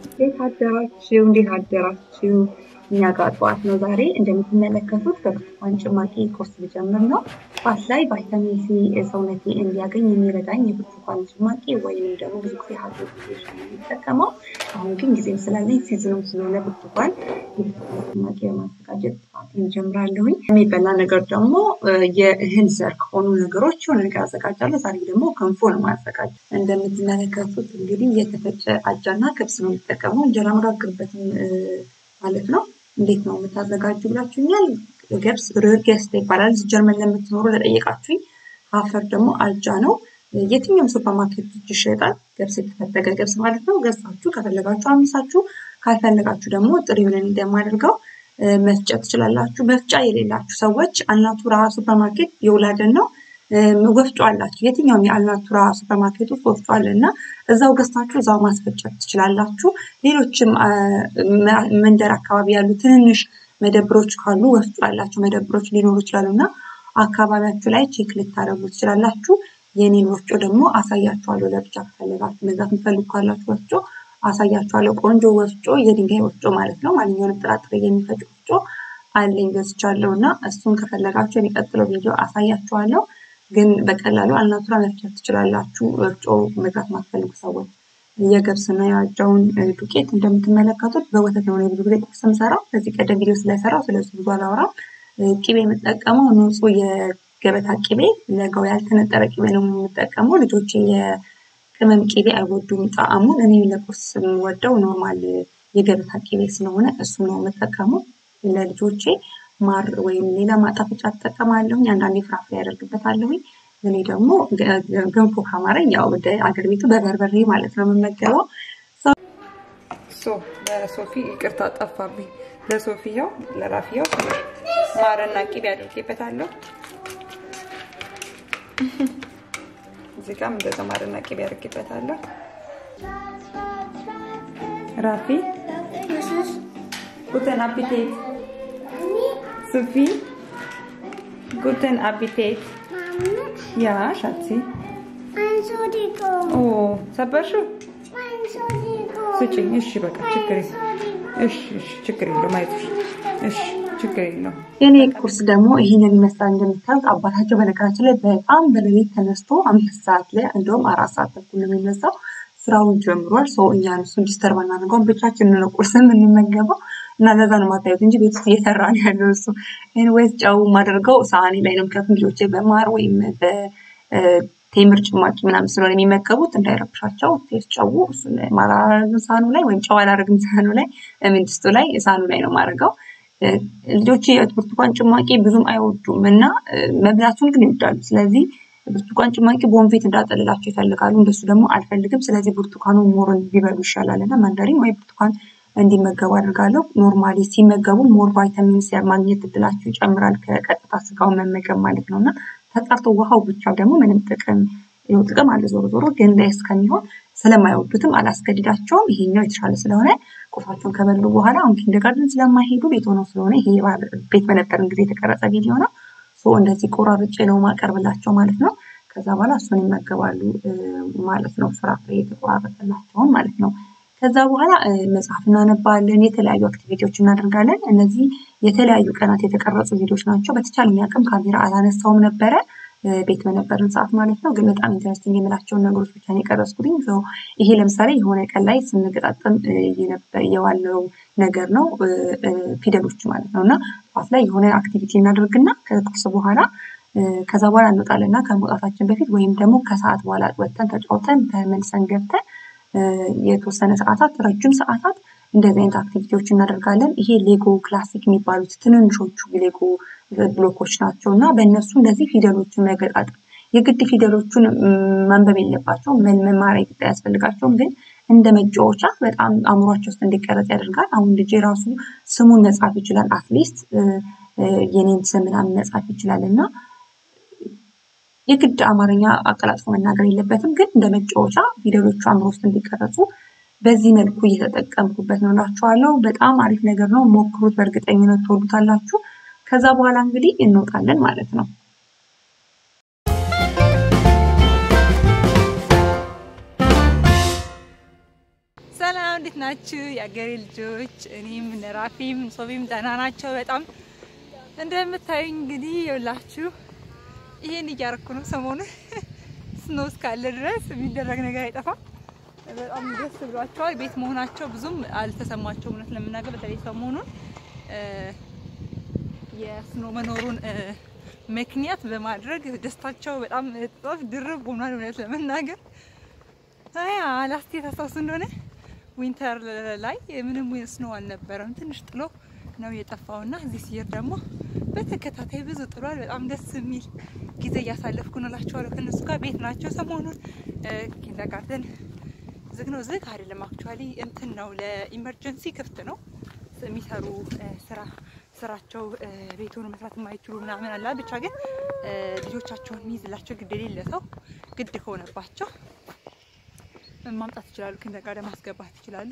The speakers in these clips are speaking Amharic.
እንዴት አደራችሁ? እንዴት አደራችሁ? እኛ ጋር ጠዋት ነው ዛሬ። እንደምትመለከቱት በብርቱካን ጭማቂ ቁርስ ልጀምር ነው። ጠዋት ላይ ቫይታሚን ሲ ሰውነቴ እንዲያገኝ የሚረዳኝ የብርቱካን ጭማቂ ወይም ደግሞ ብዙ ጊዜ ሀቶ የሚጠቀመው አሁን ግን ጊዜም ስላለኝ ሲዝኑም ስለሆነ ብርቱካን የብርቱካን ጭማቂ በማዘጋጀት ጠዋት እንጀምራለሁኝ። የሚበላ ነገር ደግሞ የእህል ዘር ከሆኑ ነገሮች የሆነ ነገር አዘጋጃለሁ። ዛሬ ደግሞ ገንፎ ነው ማዘጋጀት። እንደምትመለከቱት እንግዲህ የተፈጨ አጃና ክብስ ነው የሚጠቀመው። እንጀራ መጋግርበትም ማለት ነው። እንዴት ነው የምታዘጋጁ ብላችሁኛል። ገብስ ርጌስት ይባላል። ጀርመን ለምትኖሩ ለጠየቃችሁኝ፣ አፈር ደግሞ አጃ ነው። የትኛውም ሱፐርማርኬቶች ይሸጣል። ገብስ የተፈተገ ገብስ ማለት ነው። ገዝታችሁ ከፈለጋችሁ አምሳችሁ፣ ካልፈለጋችሁ ደግሞ ጥሬውን እንደማደርገው መፍጨት ትችላላችሁ። መፍጫ የሌላችሁ ሰዎች አልናቱራ ሱፐርማርኬት የውላደን ነው ወፍጮ አላችሁ። የትኛውም የአልናቱራ ሱፐርማርኬት ውስጥ ወፍጮ አለ እና እዛው ገዝታችሁ እዛው ማስፈጨት ትችላላችሁ። ሌሎችም መንደር አካባቢ ያሉ ትንንሽ መደብሮች ካሉ ወፍጮ ያላቸው መደብሮች ሊኖሩ ይችላሉ እና አካባቢያችሁ ላይ ቼክ ልታደርጉ ትችላላችሁ። የኔን ወፍጮ ደግሞ አሳያችኋለሁ። ለብቻ ከፈለጋችሁ መግዛት የምትፈልጉ ካላችሁ ወፍጮ አሳያችኋለሁ። ቆንጆ ወፍጮ፣ የድንጋይ ወፍጮ ማለት ነው። ማንኛውንም ጥራጥሬ የሚፈጭ ወፍጮ አለኝ ገዝቻለሁ እና እሱን ከፈለጋችሁ የሚቀጥለው ቪዲዮ አሳያችኋለሁ። ግን በቀላሉ አልናቱራ መፍጨት ትችላላችሁ። ወፍጮ መግዛት ማትፈልጉ ሰዎች የገብስና የአጃውን ዱቄት እንደምትመለከቱት በወተት ነው ብዙ ጊዜ ቁርስ የምሰራው። ከዚህ ቀደም ቪዲዮ ስለሰራው ስለዚህ ብዙ አላወራም። ቂቤ የምጠቀመው ንጹህ የገበታ ቂቤ፣ ለጋው ያልተነጠረ ቂቤ ነው የምጠቀመው። ልጆቼ የቅመም ቂቤ አይወዱም ጣዕሙን። እኔ ለቁርስ የምወደው ኖርማል የገበታ ቂቤ ስለሆነ እሱ ነው የምጠቀመው። ለልጆቼ ማር ወይም ሌላ ማጣፈጫ እጠቀማለሁኝ። አንዳንዴ ፍራፍሬ ያደርግበታለሁኝ። እኔ ደግሞ ገንፎ ካማረኝ ያው ወደ አገር ቤቱ በበርበሬ ማለት ነው የምመገበው። ለሶፊ ይቅርታ ጠፋብኝ። ለሶፊያው ለራፊያው ማርና ቂቤ አድርጌበታለሁ። እዚህ ጋርም እንደዛ ማርና ቂቤ አድርጌበታለሁ። ራፊ ጉተን አፒቴት Sophie, guten Appetit. Ja, Schatzi. Entschuldigung. Oh, ሰበርሽው? Entschuldigung. ስጭኝ። እሺ፣ በቃ ችግር እሺ፣ እሺ፣ ችግር የለውም። አይዞሽ። እሺ፣ ችግር የለውም። የኔ ቁርስ ደግሞ ይህንን ይመስላል። እንደምታዩት አባታቸው በነገራችን ላይ በጣም በሌሊት ተነስቶ አምስት ሰዓት ላይ እንደውም አራት ሰዓት ተኩል ነው የሚነሳው ስራውን ጀምሯል። ሰው እኛን እሱን ዲስተርብ አናደርገውም። ብቻችንን ነው ቁርስ የምንመገበው እና ለዛ ነው የማታዩት እንጂ ቤት ውስጥ እየሰራ ነው ያለው እሱ። ኤኒዌይስ ጨው የማደርገው ሳህኔ ላይ ነው። ምክንያቱም ልጆቼ በማር ወይም በቴምር ጭማቂ ምናምን ስለሆነ የሚመገቡት እንዳይረብሻቸው ቴስት ጨው እሱን ማር አላደርግም ሳህኑ ላይ ወይም ጨው አላደርግም ሳህኑ ላይ ድስቱ ላይ ሳህኑ ላይ ነው የማደርገው። ልጆቼ ብርቱካን ጭማቂ ብዙም አይወዱም እና መብላቱን ግን ይወዳሉ። ስለዚህ ብርቱካን ጭማቂ ቦንፌት እንዳጠልላቸው ይፈልጋሉ። እንደሱ ደግሞ አልፈልግም። ስለዚህ ብርቱካኑ ሞርን ቢበሉ ይሻላል እና መንደሪን ወይ ብርቱካን እንዲመገቡ አድርጋለሁ። ኖርማሊ ሲመገቡ ሞር ቫይታሚን ሲ ማግኘት እድላቸው ይጨምራል ከቀጥታ ስጋውን መመገብ ማለት ነው እና ተጣርቶ ውሃው ብቻ ደግሞ ምንም ጥቅም ይኸው ጥቅም አለ ዞሮ ዞሮ ግን ላይ እስከሚሆን ስለማይወዱትም አላስገድዳቸውም። ይሄኛው የተሻለ ስለሆነ ቁርሳቸውን ከበሉ በኋላ አሁን ኪንደርጋርደን ስለማይሄዱ ቤት ሆነው ስለሆነ ይሄ ቤት በነበረን ጊዜ የተቀረጸ ቪዲዮ ነው። እንደዚህ ቆራርጬ ነው ማቀርብላቸው ማለት ነው። ከዛ በኋላ እሱን ይመገባሉ ማለት ነው። ፍራፍሬ የተቆራረጠላቸውን ማለት ነው። ከዛ በኋላ መጽሐፍ እናነባለን፣ የተለያዩ አክቲቪቲዎች እናደርጋለን። እነዚህ የተለያዩ ቀናት የተቀረጹ ቪዲዮዎች ናቸው። በተቻለኝ አቅም ካሜራ አላነሳውም ነበረ ቤት በነበረን ሰዓት ማለት ነው። ግን በጣም ኢንተረስቲንግ የምላቸውን ነገሮች ብቻ ነው የቀረጽኩትኝ። ይሄ ለምሳሌ የሆነ ቀን ላይ ስንገጣጠም የዋለው ነገር ነው ፊደሎች ማለት ነው እና ጠዋት ላይ የሆነ አክቲቪቲ እናደርግና ከቁርስ በኋላ ከዛ በኋላ እንወጣለን እና ከመውጣታችን በፊት ወይም ደግሞ ከሰዓት በኋላ ወጥተን ተጫውተን ተመልሰን ገብተን የተወሰነ ሰዓታት ረጅም ሰዓታት እንደዚህ አይነት አክቲቪቲዎች እናደርጋለን። ይሄ ሌጎ ክላሲክ የሚባሉት ትንንሾቹ ሌጎ ብሎኮች ናቸው እና በእነሱ እንደዚህ ፊደሎችን መገጣጠም የግድ ፊደሎቹን ማንበብ የለባቸውም መማሪያ ግድ አያስፈልጋቸውም። ግን እንደ መጫወቻ በጣም አእምሯቸው ውስጥ እንዲቀረጽ ያደርጋል። አሁን ልጄ ራሱ ስሙን መጻፍ ይችላል። አትሊስት የኔን ስም ምናምን መጻፍ ይችላል እና የግድ አማርኛ አቀላጥፎ መናገር የለበትም። ግን እንደ መጫወቻ ፊደሎቹ አእምሮ ውስጥ እንዲቀረጹ በዚህ መልኩ እየተጠቀምኩበት ነው እላችኋለሁ። በጣም አሪፍ ነገር ነው። ሞክሩት፣ በእርግጠኝነት ትወዱታላችሁ። ከዛ በኋላ እንግዲህ እንወጣለን ማለት ነው። ሰላም እንዴት ናችሁ የአገሬ ልጆች? እኔም እነ ራፊም ሶፊም ደህና ናቸው በጣም እንደምታዩኝ እንግዲህ የውላችሁ ይሄን እያረኩ ነው። ሰሞኑን ስኖ እስካለ ድረስ የሚደረግ ነገር አይጠፋም። በጣም ደስ ብሏቸዋል። ቤት መሆናቸው ብዙም አልተሰማቸውም እውነት ለመናገር በተለይ ሰሞኑን እ የስኖ መኖሩን እ ምክንያት በማድረግ ደስታቸው በጣም እጥፍ ድርብ ሆኗል እውነት ለመናገር አያ ላስት ታስታውሱ እንደሆነ ዊንተር ላይ ምንም ስኖው አልነበረም። ትንሽ ጥሎ ነው የጠፋውና እዚህ ሲሄድ ደግሞ በተከታታይ ብዙ ጥሏል። በጣም ደስ የሚል ጊዜ እያሳለፍኩ ነው እላቸዋለሁ። ከእነሱ ጋር ቤት ናቸው። ሰሞኑን ኪንደርጋርተን ዝግ ነው። ዝግ አይደለም አክቹዋሊ እንትን ነው ለኢመርጀንሲ ክፍት ነው የሚሰሩ እ ስራ ስራቸው እ ቤት ሆኖ መስራት የማይችሉ ምናምን አላ ብቻ ግን እ ልጆቻቸውን የሚይዝላቸው ግድ የሌለ ሰው ግድ ከሆነባቸው ማምጣት ይችላሉ። ኪንደርጋርተን ማስገባት ይችላሉ።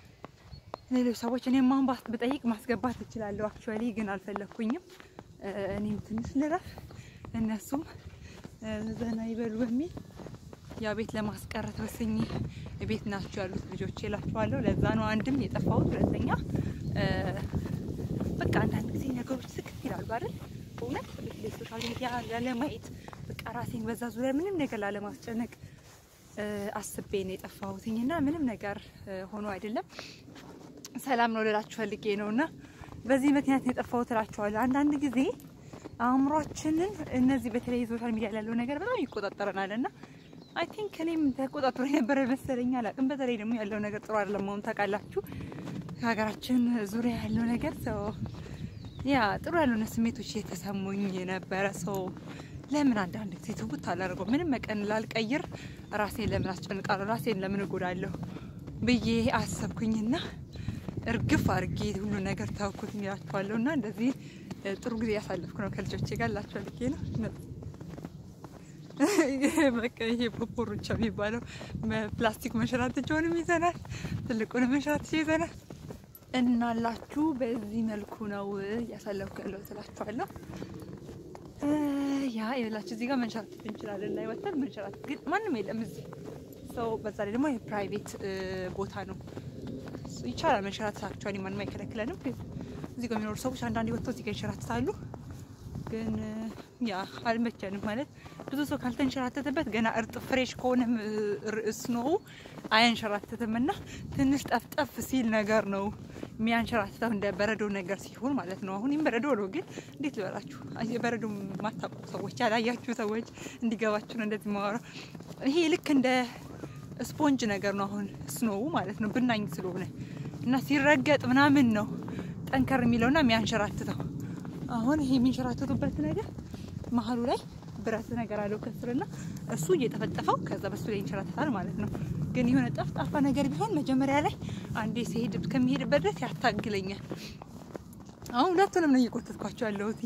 ሌሎች ሰዎች እኔም ማን ባስ ብጠይቅ ማስገባት እችላለሁ። አክቹዋሊ ግን አልፈለኩኝም። እ እኔም ትንሽ ልረፍ፣ እነሱም እ ዘና ይበሉ በሚል ያው ቤት ለማስቀረት ወስኜ ቤት ናቸው ያሉት ልጆች እላቸዋለሁ። ለዛ ነው አንድም የጠፋሁት፣ ሁለተኛ እ በቃ አንዳንድ ጊዜ ነገሮች ስክት ይላሉ አይደል? በእውነት በተለይ ሶሻል ሚዲያ ላለማየት በቃ ራሴን በዛ ዙሪያ ምንም ነገር ላለማስጨነቅ እ አስቤ ነው የጠፋሁትኝ እና ምንም ነገር እ ሆኖ አይደለም ሰላም ነው ልላችሁ ፈልጌ ነው እና በዚህ ምክንያት ነው የጠፋሁት እላችኋለሁ። አንዳንድ ጊዜ አእምሯችንን እነዚህ በተለይ ሶሻል ሚዲያ ያለው ነገር በጣም ይቆጣጠረናል እና አይ ቲንክ እኔም ተቆጣጥሮ የነበረ መሰለኝ አላቅም። በተለይ ደግሞ ያለው ነገር ጥሩ አይደለም መሆኑ ታውቃላችሁ። ከሀገራችን ዙሪያ ያለው ነገር ሰው ያ ጥሩ ያልሆነ ስሜቶች የተሰሙኝ የነበረ ሰው ለምን አንዳንድ ጊዜ ትውት አላደርገው ምንም መቀን ላልቀይር ራሴን ለምን አስጨንቃለሁ ራሴን ለምን እጎዳለሁ ብዬ አሰብኩኝና እርግፍ አድርጌ ሁሉ ነገር ታውኩት ይላችኋለሁ። እና እንደዚህ እ ጥሩ ጊዜ ያሳለፍኩ ነው ከልጆቼ ጋር ላቸው ልጌ ነው በቃ ይሄ ፖፖሮቻ የሚባለው ፕላስቲክ መንሸራተቻውንም ይዘናል፣ ትልቁንም መንሸራተቻ ይዘናል። እናላችሁ በዚህ መልኩ ነው እያሳለፍኩ ያለው ትላችኋለሁ። እ ያ የላችሁ እዚህ ጋር መንሸራተት እንችላለን ላይ ወጥተን መንሸራተት ግን ማንም የለም እዚህ ሰው። በዛ ላይ ደግሞ የፕራይቬት ቦታ ነው ይቻላል መንሸራተት። አክቹዋሊ ማንም አይከለክለንም። ግን እዚህ ጋር የሚኖሩ ሰዎች አንዳንዴ ወጥተው እዚህ ጋር ይንሸራተታሉ። ግን ያ አልመቸንም ማለት ብዙ ሰው ካልተንሸራተተበት ገና እርጥ ፍሬሽ ከሆነም ስኖው አያንሸራተትም እና ትንሽ ጠፍጠፍ ሲል ነገር ነው የሚያንሸራትተው እንደ በረዶ ነገር ሲሆን ማለት ነው። አሁን ይህም በረዶ ነው፣ ግን እንዴት ልበላችሁ በረዶ የማታውቁ ሰዎች ያላያችሁ ሰዎች እንዲገባችሁ ነው እንደዚህ ማወራው። ይሄ ልክ እንደ ስፖንጅ ነገር ነው አሁን ስኖው ማለት ነው ብናኝ ስለሆነ እና ሲረገጥ ምናምን ነው ጠንከር የሚለውና የሚያንሸራትተው። አሁን ይሄ የሚንሸራተቱበት ነገር መሀሉ ላይ ብረት ነገር አለው ከስርና እሱ እየጠፈጠፈው ከዛ በሱ ላይ ይንሸራተታል ማለት ነው። ግን የሆነ ጠፍጣፋ ነገር ቢሆን መጀመሪያ ላይ አንዴ ሲሄድ ከሚሄድበት ድረስ ያታግለኛል። አሁን ሁለቱንም ነው እየቆተትኳቸው ያለሁት።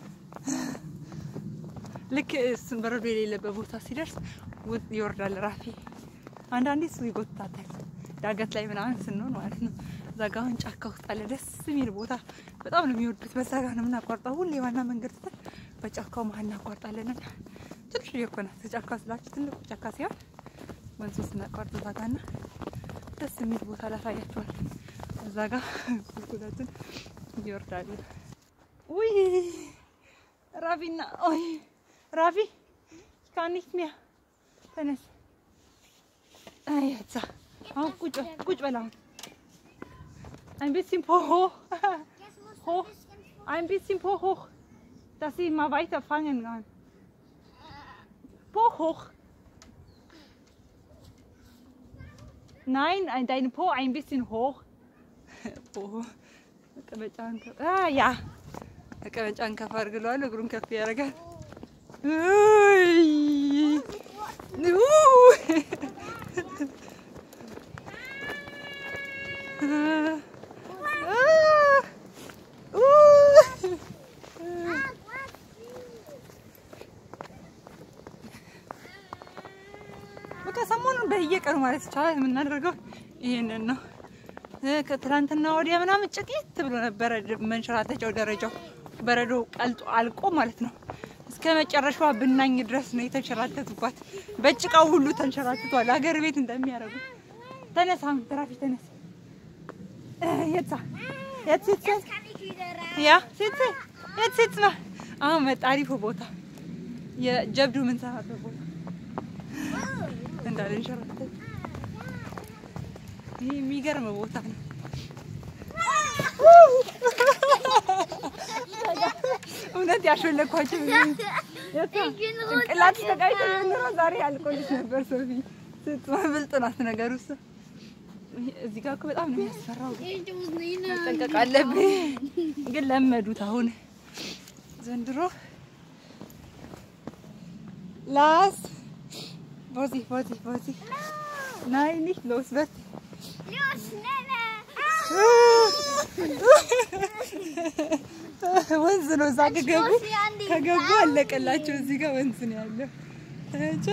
ልክ እሱን በረዶ የሌለበት ቦታ ሲደርስ ይወርዳል ራፊ። አንዳንዴ እሱ ይጎትታታል ዳገት ላይ ምናምን ስንሆን ማለት ነው። እዛ ጋ አሁን ጫካ ውስጥ አለ ደስ የሚል ቦታ በጣም ነው የሚወዱት። በዛ ጋር ነው የምናቋርጠው ሁሌ ዋና መንገድ ትተን በጫካው መሀል እናቋርጣለን። እና ትንሽ እኮ ናት ጫካ ስላችሁ ትልቁ ጫካ ሲሆን ወንዙ ስናቋርጥ እዛ ጋ እና ደስ የሚል ቦታ ላሳያቸዋል። እዛ ጋ ቁልቁለቱን ይወርዳሉ። ውይ ራፊና ኦይ ራፊ ካኒት ሚያ ተነስ። አይ እዛ አሁን ቁጭ ቁጭ በል አሁን ein bisschen po hoch. hoch. Ein bisschen po hoch. Dass sie mal weiter fangen kann. Po hoch. Nein, ein, dein Po ein bisschen hoch. po. መቀመጫን ከፍ ያ መቀመጫን ከፍ አድርግለዋል። እግሩን ከፍ ያደርጋል። በቃ ሰሞኑን በየቀኑ ማለት ይቻላል የምናደርገው ይሄንን ነው። ከትላንትና ወዲያ ምናምን ጭቂት ብሎ ነበረ መንሸራተቻው ደረጃው በረዶ ቀልጦ አልቆ ማለት ነው። እስከ መጨረሻዋ ብናኝ ድረስ ነው የተንሸራተቱባት። በጭቃው ሁሉ ተንሸራትቷል። ሀገር ቤት እንደሚያደርጉ ተነስ አሁን ትራፊ ተነስ። የት የት ስትል Jetzt kann ich wieder rein. ያ ስትል የት ስትል አሁን መጣ አሪፉ ቦታ የጀብዱ የምንሰራበት ቦታ እንዳልንሸራተት ይህ የሚገርም ቦታ ነው። እውነት ያሾለኳቸው ጭንቅላት ተቃይቶ ኑሮ ዛሬ አልቆልሽ ነበር። ሶፊ ስትሆን ብልጥ ናት ነገሩ። እሱ እዚህ ጋር እኮ በጣም ነው የሚያስፈራው። መጠንቀቅ አለብኝ። ግን ለመዱት አሁን ዘንድሮ ላስ ቦዚ ቦዚ ቦዚ ናይ ኒት ሎስ በት Los, schneller! ወንዝ ነው እዛ ከገቡ Los, wir an die ከገቡ አለቀላቸው። እዚህ ጋር ወንዝ ነው ያለው። እቺ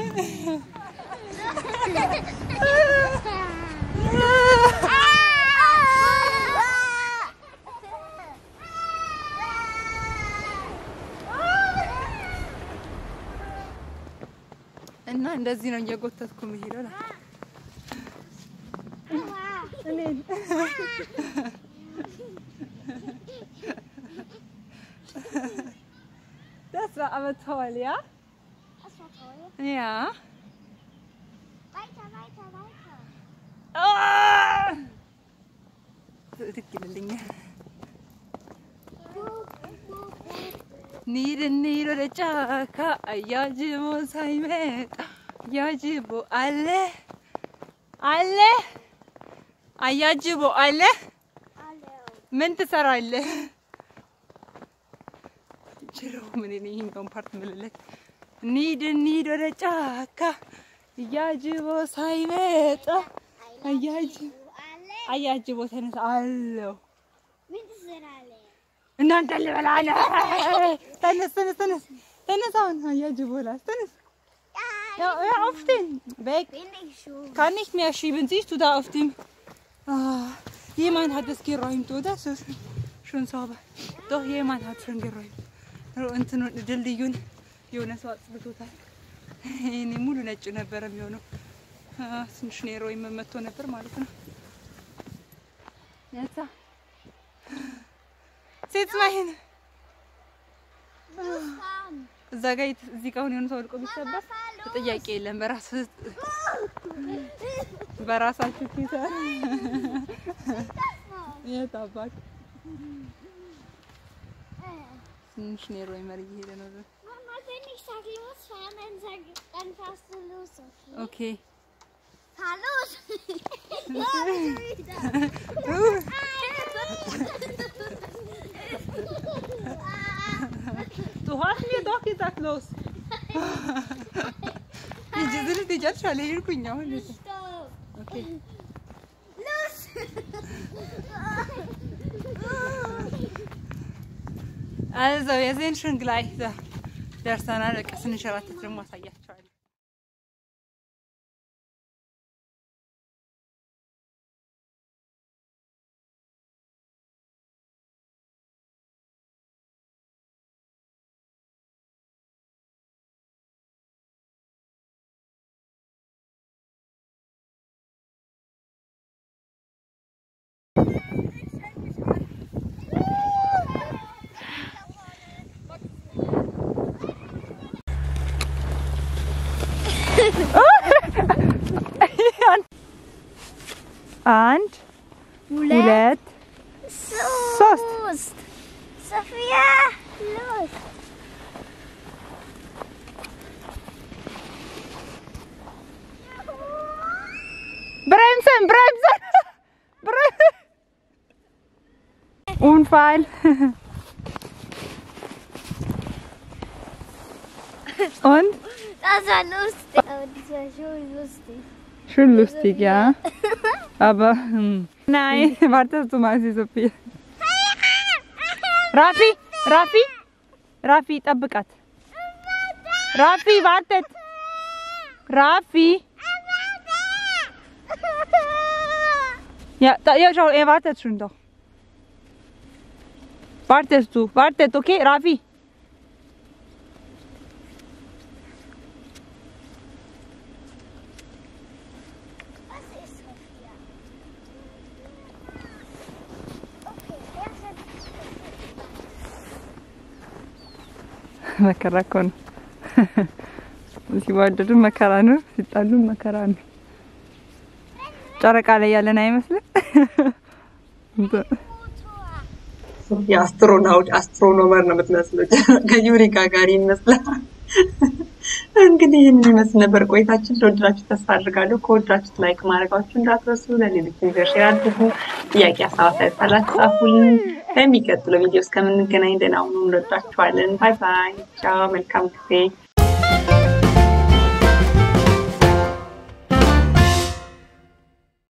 እና እንደዚህ ነው እየጎተትኩ የምሄደው ነው እኔን Das war aber toll, ja? Das war toll. Ja. Weiter, weiter, weiter. Ah! ትክክልልኛል ኒድ ኒድ ወደ ጫካ አያጅቦ ሳይመጣ አያጅቦ አለ አለ አያጅቦ አለ Hallo. ምን ትሰራለህ? ችሮ ምን እኔ ይሄኛውን ፓርት ምልለት ኒድ ኒድ ወደ ጫካ አያጅቦ ሳይመጣ አያጅቦ Alle? አያጅቦ ተነሳ አለው Mindestens sind alle. እናንተ ልበላ ነው። ተነስ ተነስ ተነስ ተነስ አሁን አያጅቦ ላስ ተነስ Ja, hör auf den. Weg. Bin ich schon. Kann nicht mehr schieben. Siehst du da auf dem... Ah, jemand hat es geräumt, oder? So ist schon sauber. Doch, jemand hat schon geräumt. እንትን ድልድዩን የሆነ ሰው አጽድቶታል። እኔ ሙሉ ነጭ ነበረ የሚሆነው። አ፣ ትንሽ ኔሮ መመቶ ነበር ማለት ነው። ያዛ ሴት ማይን Fahren. እዛ ጋር የት- እዚህ ጋር አሁን የሆነ ሰው ወድቆ ቢሰበር ጥያቄ የለም። በራስ በራሳችሁ ኪሳራ የት አባት ትንሽ ኔሮ መር እየሄደ ነው። Mama, wenn ich sage, ich muss fahren, dann, sag, dann fährst du los. Okay? ኦኬ Fahr los! ja, schon wieder. Du hast mir doch gesagt, los. ሂጂ ዝል ትሄጃለሽ ሄድኩኝ አሁን Stopp! ኦኬ Los! Also, wir sind schon gleich da. ደርሰናል። በቃ ስንሸራተት ደግሞ አሳያቸዋለሁ። አንድ ሁለት ሶስት Los! Sophia! Los! Bremsen, bremsen! Bremsen! Unfall. Und? Das war lustig. Aber das war schon lustig. Schon lustig, ja. Aber, hm. nein, wartest du mal, sie Sophie. Rafi, Rafi, Rafi, ጠብቃት። ራፊ wartet. Rafi. Ja, da, ja, schau, er wartet schon doch. Wartest du, wartet, okay, Rafi? Was ist Sophia? መከራ እኮ ነው። ሲዋደዱ መከራ ነው፣ ሲጣሉ መከራ ነው። ጨረቃ ላይ ያለን አይመስልም? የአስትሮናውት አስትሮኖመር ነው የምትመስለው። ከዩሪ ጋጋሪ ይመስላል። እንግዲህ ይህን ይመስል ነበር ቆይታችን። እንደወደዳችሁ ተስፋ አድርጋለሁ። ከወደዳችሁት ላይክ ማድረጋችሁ እንዳትረሱ። ለሌሎች ሼር አድርጉ። ጥያቄ ሀሳብ ካላችሁ ጻፉልን። በሚቀጥለው ቪዲዮ እስከምንገናኝ ደህና ሁኑ። እንወዳችኋለን። ባይ ባይ። ቻው። መልካም ጊዜ